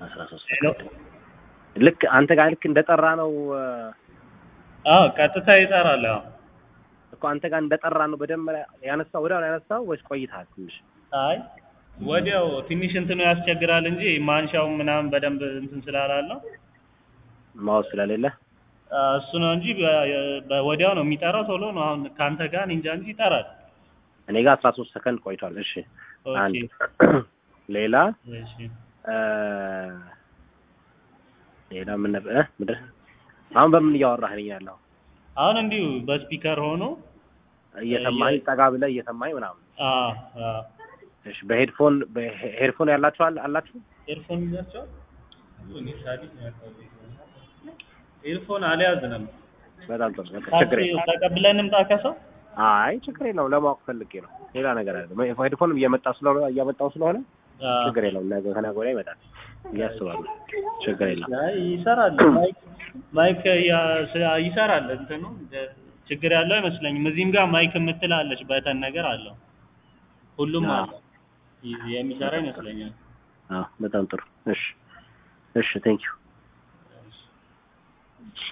አስራ ሶስት ሄሎ ልክ አንተ ጋር ልክ እንደጠራ ነው እ፣ አዎ ቀጥታ ይጠራል። አዎ እኮ አንተ ጋር እንደጠራ ነው በደመሪያ ያነሳው ወዲያው ነው ያነሳው ወይስ ቆይተሃል ትንሽ? አይ ወዲያው ትንሽ እንትኑ ያስቸግራል እንጂ ማንሻው ምናምን በደንብ እንትን ስላላለው ማወቅ ስለሌለ አ፣ እሱ ነው እንጂ በ- በወዲያው ነው የሚጠራው። ቶሎ ነው አሁን ከአንተ ጋር እኔ እንጃ እንጂ ይጠራል። እኔ ጋር አስራ ሶስት ሰከንድ ቆይቷል። እሺ ኦኬ አንድ ሌላ እሺ እ፣ ሌላ ምን ነበር እ፣ ምንድን አሁን በምን እያወራህ ነኝ ያለው? አሁን እንዲሁ በስፒከር ሆኖ እየሰማኸኝ ጠጋ ብለህ እየሰማኸኝ ምናምን። አ አ እሺ በሄድፎን በሄድፎን ያላችሁ አለ- አላችሁ? ኤርፎን ይዛቸዋል። እኔ ሳዲስ ነው ያልኩት። ኤርፎን አልያዝንም። በጣም ጥሩ በቃ ችግር ታክሲ የለም። ተቀብለን እንምጣ ከሰው አይ ችግር የለውም። ለማወቅ ፈልጌ ነው። ሌላ ነገር አይደለም። ሄድፎንም እየመጣ ስለሆነ እያመጣው ስለሆነ አ፣ ችግር የለውም። ነገ ከነገ ወዲያ ይመጣል ብዬ አስባለሁ። ችግር የለም። አይ ይሰራል። ማይክ ማይክ ያ- ስ- ይሰራል። እንትኑ እንደ- ችግር ያለው አይመስለኝም። እዚህም ጋር ማይክ የምትላለች በተን ነገር አለው። ሁሉም አዎ። አለ። ይ- የሚሰራ ይመስለኛል። አዎ በጣም ጥሩ። እሺ እሺ፣ ቴንክ ዩ